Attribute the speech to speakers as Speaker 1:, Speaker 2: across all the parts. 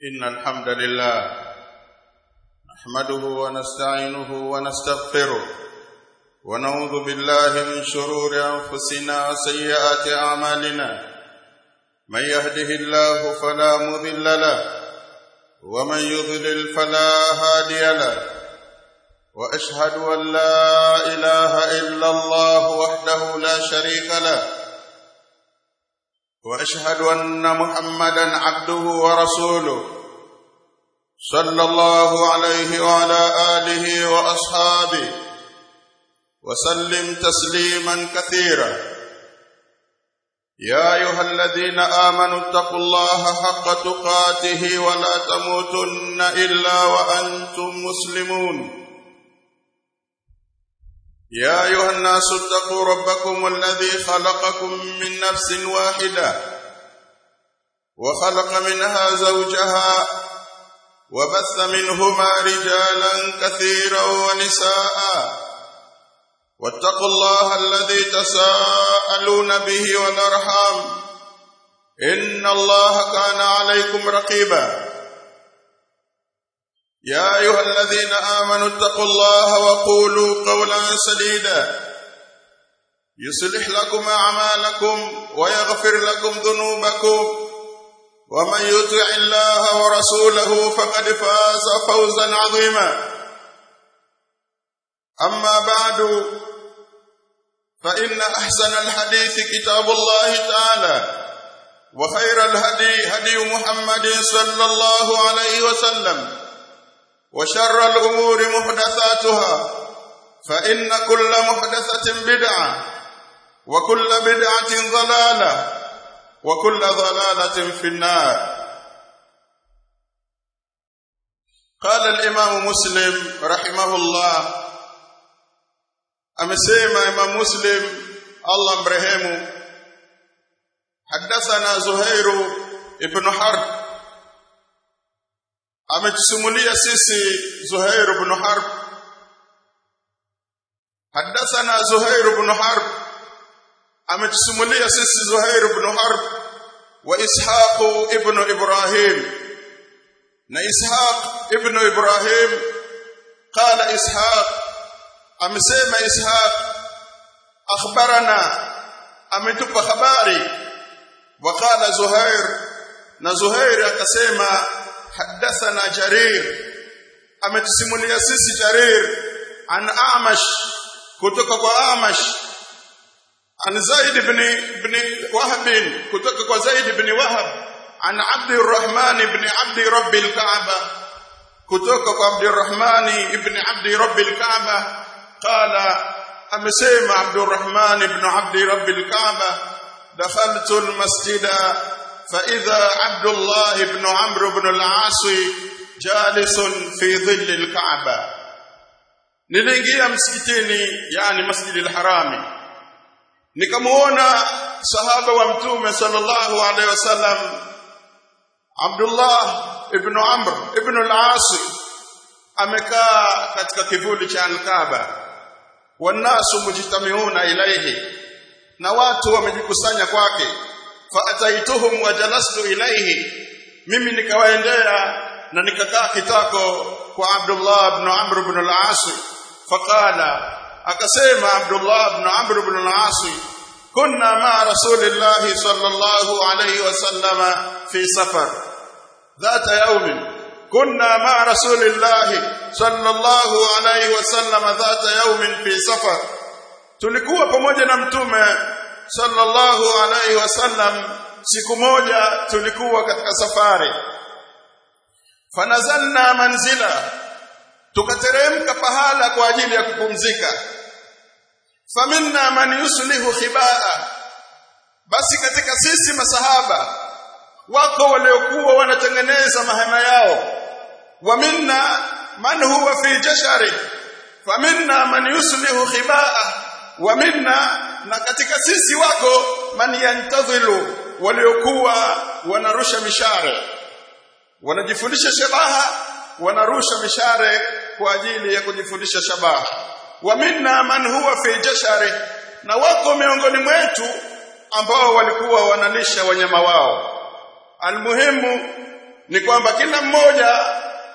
Speaker 1: إن الحمد لله نحمده ونستعينه ونستغفره ونعوذ بالله من شرور أنفسنا وسيئات أعمالنا من يهده الله فلا مضل له ومن يضلل فلا هادي له وأشهد أن لا إله إلا الله وحده لا شريك له واشهد ان محمدا عبده ورسوله صلى الله عليه وعلى اله واصحابه وسلم تسليما كثيرا يا ايها الذين امنوا اتقوا الله حق تقاته ولا تموتن الا وانتم مسلمون يا أيها الناس اتقوا ربكم الذي خلقكم من نفس واحدة وخلق منها زوجها وبث منهما رجالا كثيرا ونساء واتقوا الله الذي تساءلون به والأرحام إن الله كان عليكم رقيبا يا أيها الذين آمنوا اتقوا الله وقولوا قولا سديدا يصلح لكم أعمالكم ويغفر لكم ذنوبكم ومن يطع الله ورسوله فقد فاز فوزا عظيما أما بعد فإن أحسن الحديث كتاب الله تعالى وخير الهدي هدي محمد صلى الله عليه وسلم وشر الأمور محدثاتها فإن كل محدثة بدعة وكل بدعة ضلالة وكل ضلالة في النار قال الإمام مسلم رحمه الله أمسيما إمام مسلم الله مرحمه حدثنا زهير ابن حرب ametusimulia sisi Zuhair ibn Harb Hadathana Zuhair ibn Harb ametusimulia sisi Zuhair ibn Harb wa Ishaq ibn Ibrahim na Ishaq ibn Ibrahim qala Ishaq amesema Ishaq akhbarana ametupa habari wa qala Zuhair na Zuhair akasema حدثنا جرير ametusimulia sisi jarir an amash kutoka kwa amash an zaid ibn ibn wahab kutoka kwa zaid ibn wahab an abd arrahman ibn abd rabb alkaaba kutoka kwa abd arrahman ibn abd rabb alkaaba qala amesema abd arrahman ibn abd rabb alkaaba dakhaltu almasjida فإذا عبد الله بن عمرو بن العاص جالس في ظل الكعبة niliingia msikitini yani masjidi al-harami nikamuona sahaba wa mtume sallallahu alaihi wasallam Abdullah ibn Amr ibn al-As amekaa katika kivuli cha al-Kaaba wanasu mujtamiuna ilaihi na watu wamejikusanya kwake faataituhum wa jalastu ilayhi mimi nikawaendea na nikakaa kitako kwa Abdullah ibn Amr ibn al-As faqala akasema Abdullah ibn Amr ibn al-As kunna ma rasulillahi sallallahu alayhi wasallam fi safar ذات يوم كنا مع رسول الله صلى الله عليه وسلم ذات يوم في سفر tulikuwa pamoja na mtume sallallahu alaihi wasallam siku moja tulikuwa katika safari fanazalna manzila tukateremka pahala kwa ajili ya kupumzika faminna man yuslihu khibaa basi katika sisi masahaba wako waliokuwa wanatengeneza mahema yao wa minna man huwa fi jashari faminna man yuslihu khibaa wa minna na katika sisi wako man yantadhilu waliokuwa wanarusha mishare wanajifundisha shabaha wanarusha mishare kwa ajili ya kujifundisha shabaha wa minna man huwa fi jashari na wako miongoni mwetu ambao walikuwa wanalisha wanyama wao almuhimu ni kwamba kila mmoja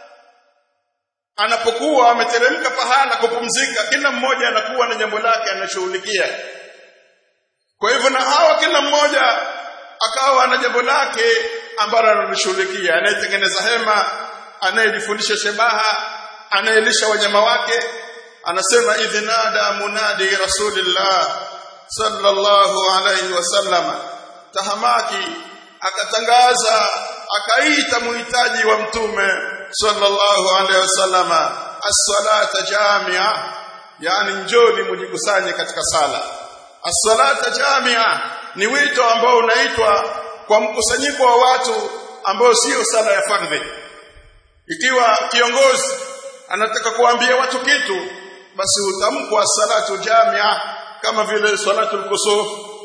Speaker 1: anapokuwa ameteremka pahala kupumzika kila mmoja anakuwa na jambo lake anashughulikia kwa hivyo na hawa kila mmoja akawa na jambo lake ambalo analishughulikia anayetengeneza hema anayejifundisha shebaha anayelisha wanyama wake anasema idhnada munadi rasulillah sallallahu alayhi wasallama tahamaki akatangaza akaita muhitaji wa mtume sallallahu alayhi wasallama as-salata jamia yani njoni mujikusanye katika sala as-salata jamia ni wito ambao unaitwa kwa mkusanyiko wa watu ambao sio sala ya fardhi ikiwa kiongozi anataka kuambia watu kitu basi utamkwa salatu jamia kama vile salatul kusuf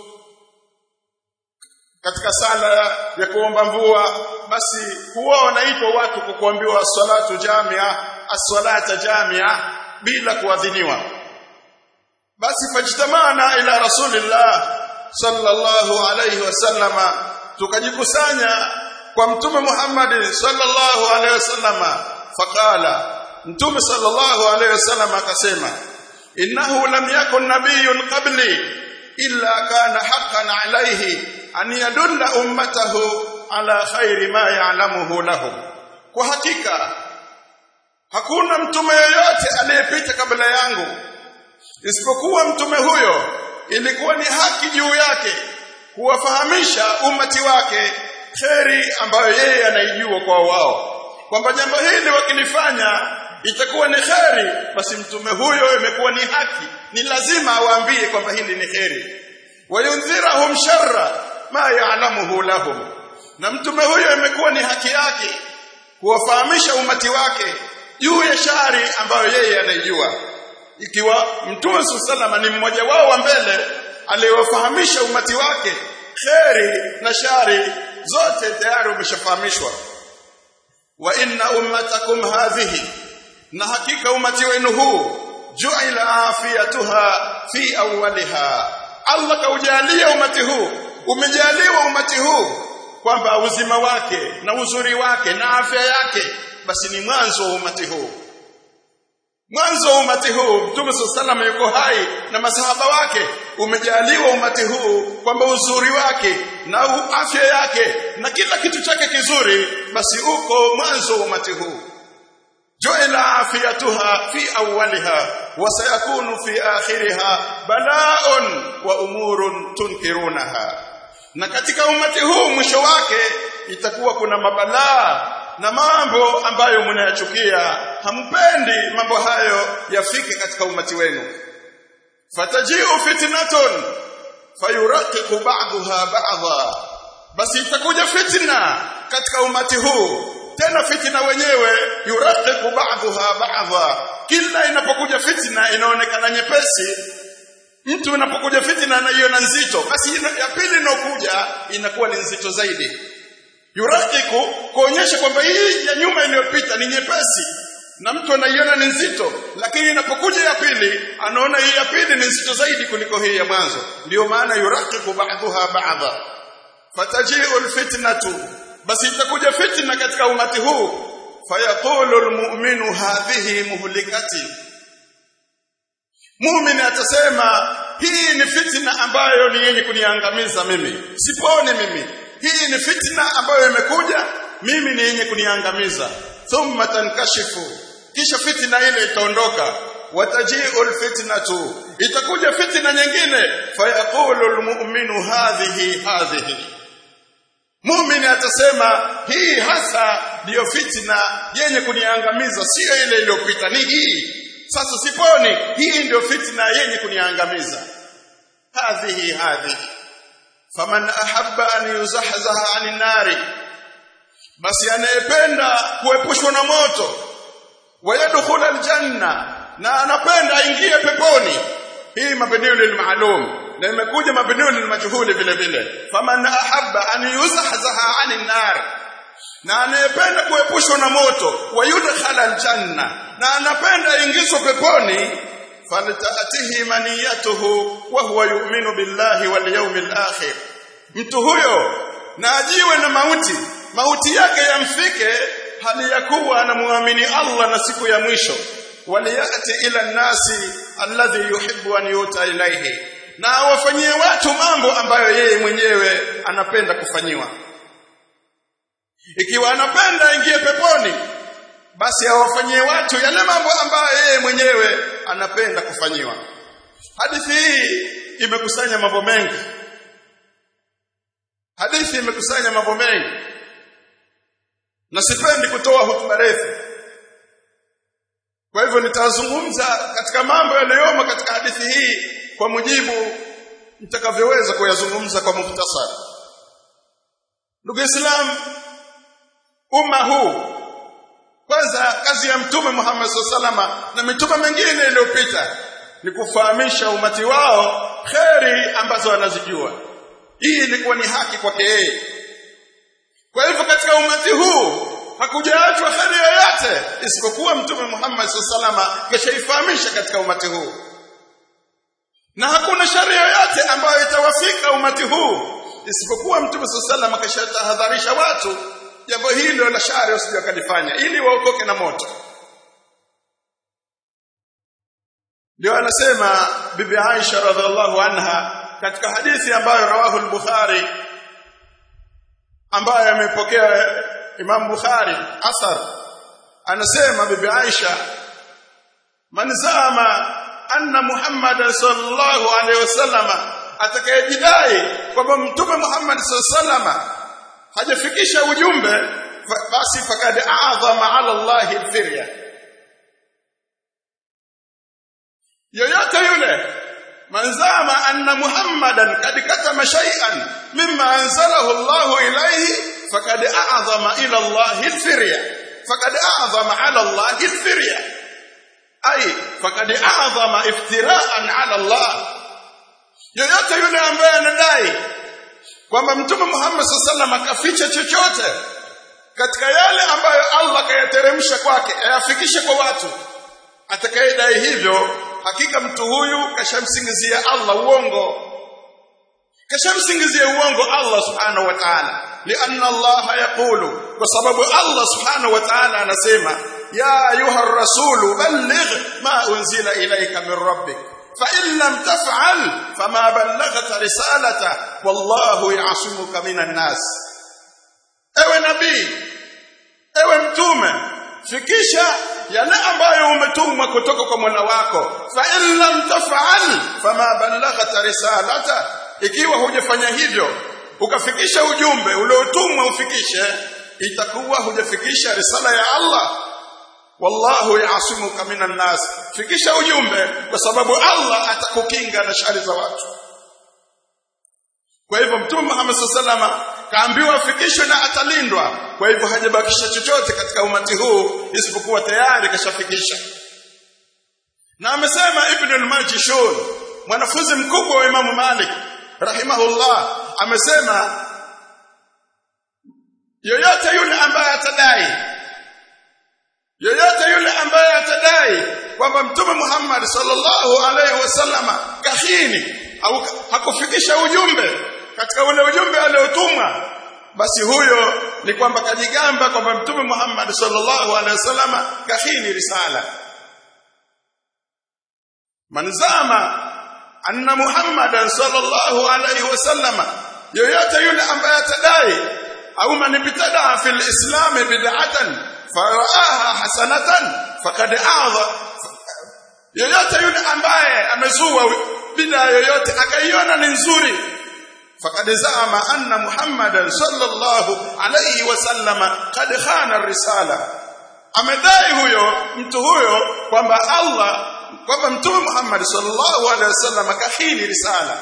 Speaker 1: katika sala ya kuomba mvua basi huwa wanaitwa watu kwa kuambiwa salatu jamia as-salata jamia bila kuadhiniwa basi fajtamana ila rasulillah sallallahu alayhi wasallama tukajikusanya kwa mtume Muhammad sallallahu alayhi wasallama faqala mtume sallallahu alayhi wasallama akasema innahu lam yakun nabiyyun qabli illa kana haqqan alayhi an yadulla ummatahu ala khairi ma ya'lamuhu lahum kwa hakika hakuna mtume yoyote aliyepita kabla yangu isipokuwa mtume huyo ilikuwa ni haki juu yake kuwafahamisha umati wake kheri ambayo yeye anaijua kwa wao kwamba jambo hili wakilifanya itakuwa ni kheri basi mtume huyo imekuwa ni haki ni lazima awaambie kwamba hili ni kheri wayundhirahum sharra ma ya'lamuhu lahum na mtume huyo imekuwa ni haki yake kuwafahamisha umati wake juu ya shari ambayo yeye anaijua ikiwa mtume sallallahu ni mmoja wao wa mbele aliyewafahamisha umati wake kheri na shari zote tayari umeshafahamishwa wa inna ummatakum hadhihi na hakika umati wenu huu ju'ila afiyatuha fi awwaliha Allah kaujalia umati huu umejaliwa umati huu kwamba uzima wake na uzuri wake na afya yake basi ni mwanzo wa umati huu mwanzo wa umati huu Mtume sallallahu yuko hai na masahaba wake umejaliwa umati huu kwamba uzuri wake na afya yake na kila kitu chake kizuri basi uko mwanzo wa umati huu ju'ila afiyatuha fi awwaliha wa sayakunu fi akhiriha bala'un wa umurun tunkirunaha na katika umati huu mwisho wake itakuwa kuna mabalaa na mambo ambayo mnayachukia hampendi mambo hayo yafike katika umati wenu fatajiu fitnatun fayuraqiqu ba'daha ba'dha basi itakuja fitna katika umati huu tena fitna wenyewe yuraqiqu ba'daha ba'dha kila inapokuja fitna inaonekana nyepesi mtu inapokuja fitna anaiona nzito basi ya pili inokuja inakuwa ni nzito zaidi yuraqiku kuonyesha kwamba hii ya nyuma iliyopita ni nyepesi na mtu anaiona ni nzito lakini inapokuja ya pili anaona hii ya pili ni nzito zaidi kuliko hii ya mwanzo ndiyo maana yuraqiku ba'daha ba'dha fataji'u alfitnatu basi itakuja fitna katika umati huu fayaqulu almu'minu hadhihi muhlikati muumini atasema hii ni fitna ambayo ni yenye kuniangamiza mimi sipone mimi hii ni fitna ambayo imekuja mimi ni yenye kuniangamiza thumma tankashifu kisha fitna ile itaondoka wataji'u alfitnatu itakuja fitna nyingine fayaqulu almu'minu hadhihi hadhihi muumini atasema hii hasa ndiyo fitna yenye kuniangamiza sio ile iliyopita ni hii sasa siponi hii ndio fitna yenye kuniangamiza hadhihi hadhihi faman ahabba an yuzahzaha anin nari basi anayependa kuepushwa na moto wayadkhula aljanna na anapenda aingie peponi hii mabniu lilmaalum na imekuja mabniu lilmajhuli vile vile faman ahabba an yuzahzaha anin nar na anayependa kuepushwa na moto wayudkhala aljanna na anapenda aingizwe peponi faltatihi maniyatuhu wa huwa yu'minu billahi wal yawmil akhir mtu huyo na ajiwe na mauti mauti yake yamfike hali ya kuwa anamwamini Allah na siku ya mwisho waliyati ila nasi alladhi yuhibbu an yuta ilaihi na awafanyie watu mambo ambayo yeye mwenyewe anapenda kufanyiwa ikiwa anapenda aingie peponi basi awafanyie watu yale mambo ambayo yeye mwenyewe anapenda kufanyiwa hadithi hii imekusanya mambo mengi hadithi imekusanya mambo mengi na sipendi kutoa hotuba refu kwa hivyo nitazungumza katika mambo yaliyomo katika hadithi hii kwa mujibu nitakavyoweza kuyazungumza kwa muhtasari ndugu Islam umma huu kwanza kazi ya mtume Muhammad salama na mitume mingine iliyopita ni kufahamisha umati wao kheri ambazo wanazijua hii ilikuwa ni haki kwake yeye kwa hivyo katika umati huu hakujaachwa kheri yoyote isipokuwa mtume Muhammad salama keshaifahamisha katika umati huu na hakuna shari yoyote ambayo itawafika umati huu isipokuwa mtume salama keshatahadharisha watu jambo hilo la shari usije wakalifanya ili waokoke na moto ndio anasema bibi Aisha radhiallahu anha katika hadithi ambayo rawahu al-Bukhari ambayo amepokea Imam Bukhari asar anasema bibi Aisha man zama anna Muhammad sallallahu alaihi wasallam atakayejidai kwamba mtume Muhammad sallallahu alaihi wasallam hajafikisha ujumbe basi fakad a'zama ala Allah al-firya yoyote yule manzama anna muhammadan kad katama shay'an mimma anzalahu Allah ilayhi fakad a'zama ila Allah al-firya fakad a'zama ala Allah al-firya ay fakad a'zama iftira'an ala Allah yoyote yule ambaye anadai kwamba mtume Muhammad sallallahu akaficha chochote katika yale ambayo Allah kayateremsha kwake ayafikishe kwa watu atakayedai hivyo hakika mtu huyu kashamsingizia Allah uongo kashamsingizia uongo Allah subhanahu wa ta'ala lianna Allah yaqulu kwa sababu Allah subhanahu wa ta'ala anasema ya ayuha rasulu balligh ma unzila ilayka min rabbik فإن لم تفعل فما بلغت رسالته والله يعصمك من الناس ewe nabii ewe mtume fikisha yale ambayo umetumwa kutoka kwa Mola wako fa in lam taf'al fama ballaghta risalata ikiwa hujafanya hivyo ukafikisha ujumbe uliotumwa ufikishe itakuwa hujafikisha risala ya Allah wallahu yaasimuka minan nas fikisha ujumbe kwa sababu Allah atakukinga na shari za watu kwa hivyo mtume Muhammad sallallahu kaambiwa afikishwe na atalindwa kwa hivyo hajabakisha chochote katika umati huu isipokuwa tayari kashafikisha na amesema ibn al-majishun mwanafunzi mkubwa wa Imam Malik rahimahullah amesema yoyote yule ambaye atadai yoyote yule ambaye atadai kwamba mtume Muhammad sallallahu alaihi wasallama kahini au hakufikisha ujumbe katika ule ujumbe aliotumwa basi huyo ni kwamba kajigamba kwamba mtume Muhammad sallallahu alaihi wasallama kahini risala manzama anna Muhammadan sallallahu alaihi wasallama yoyote yule ambaye atadai au man ibtada fil islam bid'atan faraaha hasanatan faqad a'dha yoyote yule ambaye amezua bid'a yoyote akaiona ni nzuri faqad zaama anna muhammadan sallallahu alayhi wasallam qad khana risala amedai huyo mtu huyo kwamba Allah kwamba mtume Muhammad sallallahu alayhi wasallam kahini risala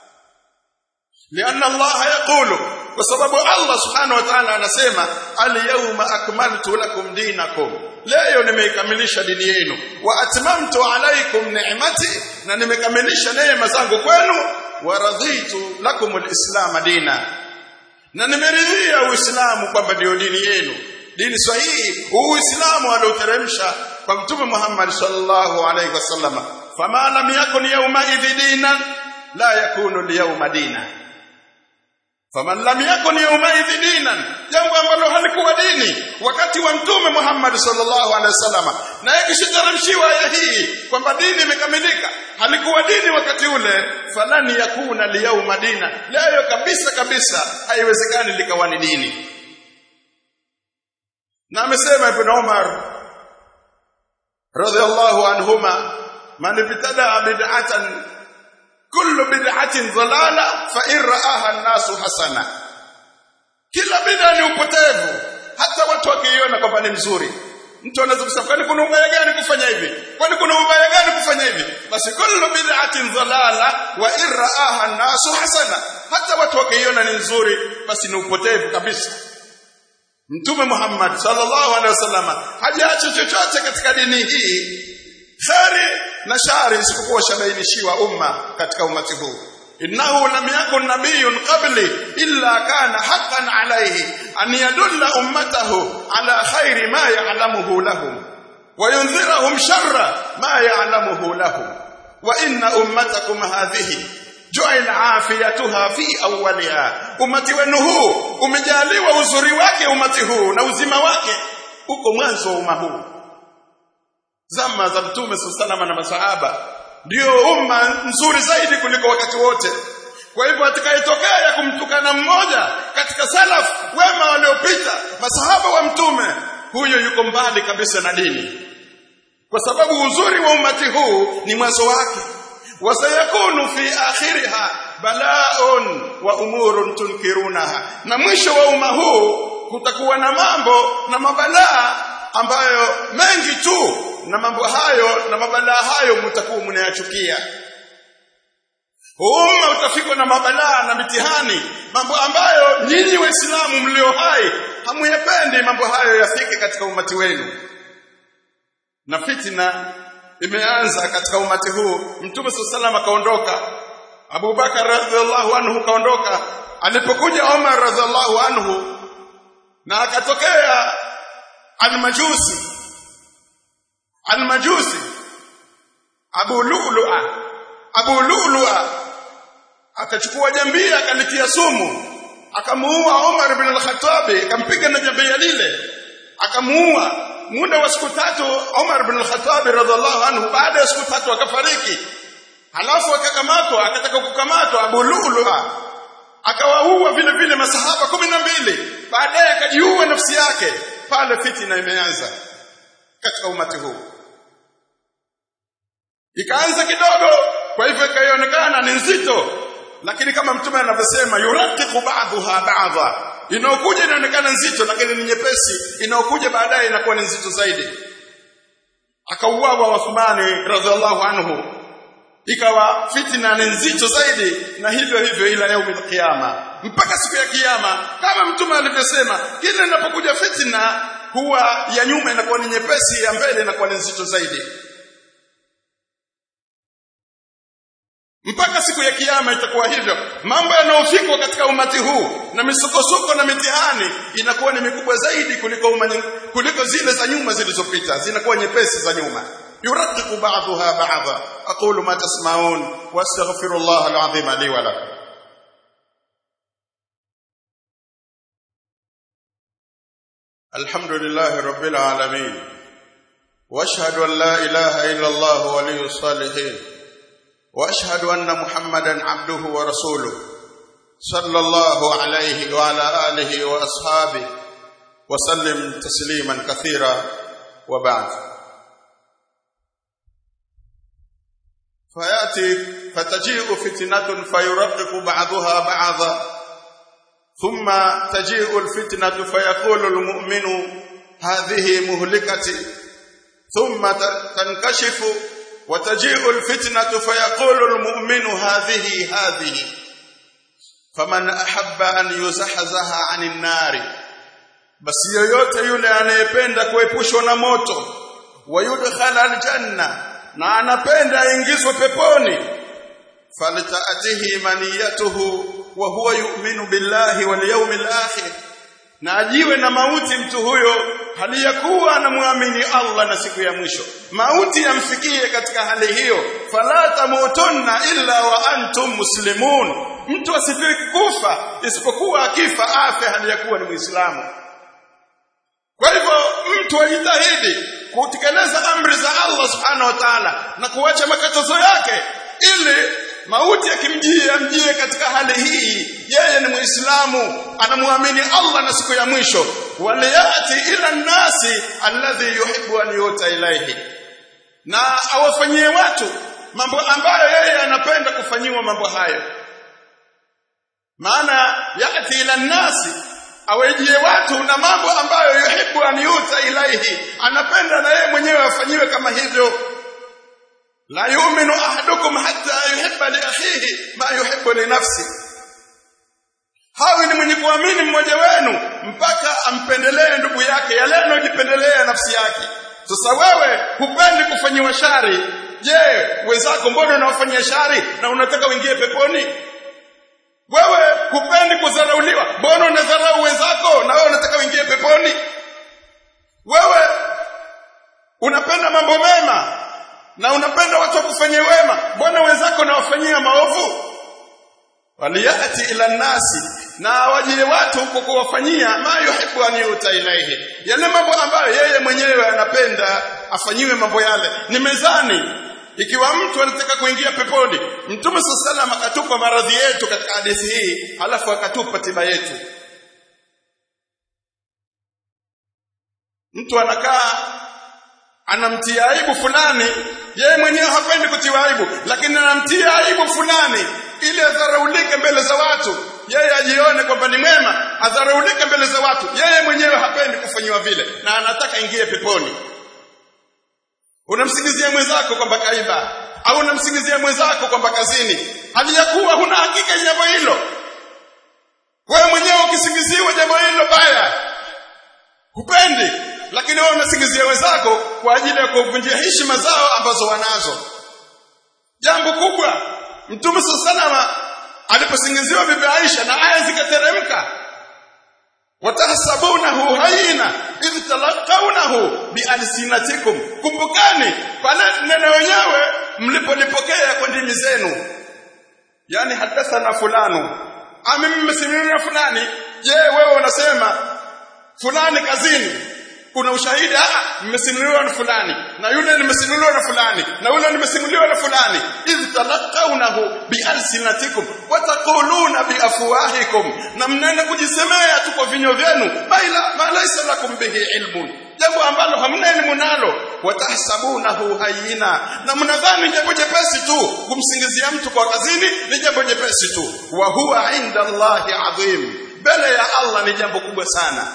Speaker 1: لأن الله يقول kwa sababu Allah subhanahu wa ta'ala anasema al-yawma akmaltu lakum dinakum leo nimeikamilisha dini yenu wa atmamtu alaykum ni'mati na nimekamilisha neema zangu kwenu wa raditu lakum al-islam dina na nimeridhia uislamu kwamba ndio dini yenu dini sahihi uislamu alioteremsha kwa mtume Muhammad sallallahu alayhi wasallam fama lam yakun yawma idhi dinan la yakunu al-yawma dinan faman lam yakun yawmaidhi dinan jambo ambalo halikuwa dini wakati wa mtume Muhammad sallallahu alaihi wasallam na ikishateremshiwa aya hii kwamba dini imekamilika halikuwa dini wakati ule falani yakuna liyauma dina leo kabisa kabisa haiwezekani likawa ni dini na amesema ibn Umar radhiallahu anhuma man ibtada bid'atan kullu bid'atin dhalala fa in ra'aha an-nasu hasana kila bid'a ni upotevu hata watu wakiiona kwamba ni mzuri mtu anaweza kusema kwani kuna ubaya gani kufanya hivi kwani kuna ubaya gani kufanya hivi basi kullu bid'atin dhalala wa in ra'aha an-nasu hasana hata watu wakiiona ni nzuri basi ni upotevu kabisa Mtume Muhammad sallallahu alaihi wasallam hajaacha chochote katika dini hii khari na shari isipokuwa shabainishiwa umma katika umati huu innahu lam yakun nabiyyun qabli illa kana haqqan alayhi an yadulla ummatahu ala khairi ma ya'lamuhu lahum wa yunzirahum sharra ma ya'lamuhu lahum wa inna ummatakum hadhihi ju'ila afiyatuha fi awwaliha umati wenu huu umejaliwa uzuri wake umati huu na uzima wake uko mwanzo wa umma huu zama za mtume sallallahu na masahaba ndio umma nzuri zaidi kuliko wakati wote kwa hivyo atakayetokea ya kumtukana mmoja katika salaf wema waliopita masahaba wa mtume huyo yuko mbali kabisa na dini kwa sababu uzuri wa umati huu ni mwanzo wake wasayakunu fi akhiriha bala'un wa umurun tunkirunaha na mwisho wa umma huu kutakuwa na mambo na mabalaa ambayo mengi tu na mambo hayo na mabalaa hayo mtakuwa mnayachukia umma utafikwa na mabalaa na mitihani mambo ambayo nyinyi waislamu mlio hai hamuyapendi mambo hayo yafike katika umati wenu na fitna imeanza katika umati huu mtume sallallahu akaondoka Abu Bakar radhiallahu anhu kaondoka alipokuja Umar radhiallahu anhu na akatokea almajusi almajusi Abu Lu'lu'a Abu Lu'lu'a akachukua jambia akalitia sumu akamuua Umar ibn al-Khattab akampiga na jambia lile akamuua muda wa siku tatu Umar ibn al-Khattab radhiallahu anhu baada ya siku tatu akafariki halafu akakamatwa akataka kukamatwa Abu Lu'lu'a akawaua vile vile masahaba kumi na mbili baadaye akajiua nafsi yake pale fitina imeanza katika umati huu ikaanza kidogo kwa hivyo ikaonekana ni nzito lakini kama mtume anavyosema yuraqiqu ba'dha ba'dha inaokuja inaonekana nzito lakini ni nyepesi inaokuja baadaye inakuwa ni nzito zaidi akauawa Uthmani radhiallahu anhu ikawa fitna ni nzito zaidi na hivyo hivyo ila yaumil qiyama mpaka siku ya kiyama kama mtume alivyosema kila inapokuja fitna huwa ya nyuma inakuwa ni nyepesi ya mbele inakuwa ni nzito zaidi mpaka siku ya kiyama itakuwa hivyo mambo yanayofikwa katika umati huu na misukosuko na mitihani inakuwa ni mikubwa zaidi kuliko umani, kuliko zile za nyuma zilizopita zinakuwa nyepesi za nyuma يرقق بعضها بعضا أقول ما تسمعون وأستغفر الله العظيم لي ولكم الحمد لله رب العالمين واشهد ان لا اله الا الله ولي الصالحين واشهد ان محمدا عبده ورسوله صلى الله عليه وعلى اله واصحابه وسلم تسليما كثيرا وبعد فياتي فتجيء فتنه فيرقق بعضها بعضا ثم تجيء الفتنه فيقول المؤمن هذه مهلكتي ثم تنكشف وتجيء الفتنه فيقول المؤمن هذه هذه فمن احب ان يزحزح عن النار basi yoyote yule anayependa kuepushwa na moto wayudkhala aljanna na anapenda aingizwe peponi faltaatihi maniyatuhu wa huwa yu'minu billahi wal yawmil akhir na ajiwe na mauti mtu huyo hali ya kuwa anamwamini Allah na siku ya mwisho mauti yamfikie katika hali hiyo fala tamutunna illa wa antum muslimun mtu asidiriki kufa isipokuwa akifa afe hali ya kuwa ni Muislamu kwa hivyo mtu ajitahidi kutekeleza amri za Allah subhanahu wa ta'ala na kuacha makatazo yake ili mauti yakimjia amjie katika hali hii yeye ni muislamu anamwamini Allah na siku ya mwisho waliyati ila nasi alladhi yuhibbu an yuta ilaihi na awafanyie watu mambo ambayo yeye anapenda kufanyiwa mambo hayo maana yati ila nasi awejie watu na mambo ambayo yuhibbu an yuta ilaihi anapenda na yeye mwenyewe afanyiwe kama hivyo la yu'minu ahadukum hatta yuhibba li akhihi ma yuhibbu li nafsi hawi ni mwenye kuamini mmoja wenu mpaka ampendelee ndugu yake yale anayojipendelea nafsi yake sasa wewe hupendi kufanyiwa shari je wenzako mbona unawafanyia shari na unataka uingie peponi wewe hupendi kudharauliwa mbona unadharau wenzako na wewe unataka uingie peponi wewe unapenda mambo mema na unapenda watu wakufanyie wema mbona wenzako nawafanyia maovu waliyati ila nasi na wajie watu kwa kuwafanyia ma yuhibbu an yuta ilaihi yale mambo ambayo yeye mwenyewe anapenda afanyiwe mambo yale ni mezani ikiwa mtu anataka kuingia peponi mtume sallallahu akatupa maradhi yetu katika hadithi hii halafu akatupa tiba yetu mtu anakaa anamtia aibu fulani yeye mwenyewe hapendi kutiwa aibu lakini anamtia aibu fulani ili adharaulike mbele za watu yeye ajione kwamba ni mwema adharaulike mbele za watu yeye mwenyewe hapendi kufanyiwa vile na anataka ingie peponi unamsingizia mwenzako kwamba kaiba au unamsingizia mwenzako kwamba kazini hali ya kuwa huna hakika jambo hilo wewe mwenyewe ukisingiziwa jambo hilo baya hupendi lakini wewe unasingizia wenzako kwa ajili ya kuvunjia heshima zao ambazo wanazo jambo kubwa mtume sallallahu aliposingiziwa bibi Aisha na aya zikateremka watahsabunahu hayina idh talaqawnahu bialsinatikum kumbukani pale neno wenyewe mlipolipokea kwa ndimi zenu yani hadathana fulano ami mmesimulia fulani je wewe unasema fulani kazini kuna ushahidi ah mmesimuliwa na fulani na yule nimesimuliwa na fulani na yule nimesimuliwa na fulani idh talaqawnahu bialsinatikum wa taquluna biafwahikum na mnaenda kujisemea tu kwa vinywa vyenu baila ma laysa lakum bihi ilmun jambo ambalo hamna elimu nalo watahsabunahu hayina na mnadhani jambo jepesi tu kumsingizia mtu kwa kazini ni jambo jepesi tu wa huwa inda Allahi adhim mbele ya Allah ni jambo kubwa sana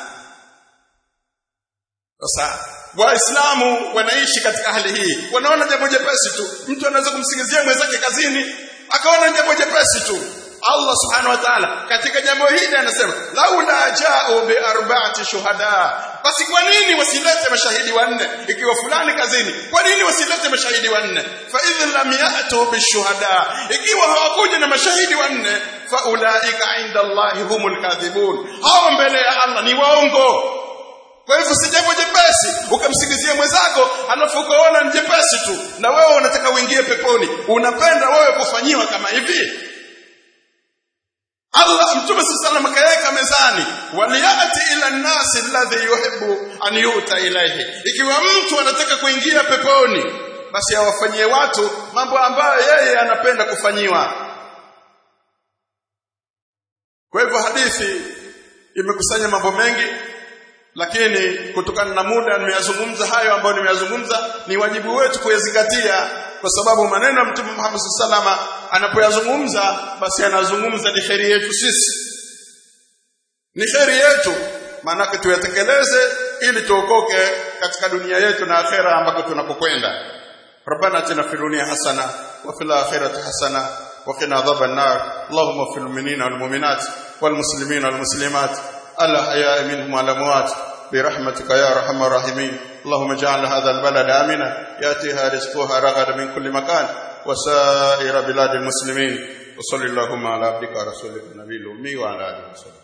Speaker 1: sasa waislamu wanaishi katika hali hii wanaona jambo jepesi tu mtu anaweza kumsingizia mwenzake kazini akaona jambo jepesi tu Allah subhanahu wa ta'ala katika jambo hili anasema laula ja'u bi arba'ati shuhada basi kwa nini wasilete mashahidi wanne ikiwa fulani kazini kwa nini wasilete mashahidi wanne fa idh lam ya'tu bishuhada ikiwa hawakuja na mashahidi wanne fa ulaika inda Allahi humul kadhibun hao mbele ya Allah ni waongo kwa hivyo si jambo jepesi ukamsingizia mwenzako alafu ukaona ni jepesi tu na wewe unataka uingie peponi unapenda wewe kufanyiwa kama hivi Allah mtume sallallahu akaweka mezani waliyati ila nasi alladhi yuhibbu an yuta ilayhi ikiwa mtu anataka kuingia peponi basi awafanyie watu mambo ambayo yeye anapenda kufanyiwa kwa hivyo hadithi imekusanya mambo mengi lakini kutokana na muda nimeyazungumza hayo ambayo nimeyazungumza ni wajibu wetu kuyazingatia kwa sababu maneno ya Mtume Muhammad salama anapoyazungumza basi anazungumza ni kheri yetu sisi ni kheri yetu maanake tuyatekeleze ili tuokoke katika dunia yetu na akhera ambako tunapokwenda ربنا اتنا في الدنيا حسنه وفي الاخره حسنه وقنا عذاب النار اللهم اغفر للمؤمنين والمؤمنات والمسلمين والمسلمات الأحياء منهم والأموات برحمتك يا أرحم الراحمين اللهم اجعل هذا البلد آمنا يأتيها رزقها رغدا من كل مكان وسائر بلاد المسلمين وصل اللهم على عبدك ورسولك النبي الأمي وعلى آله وصحبه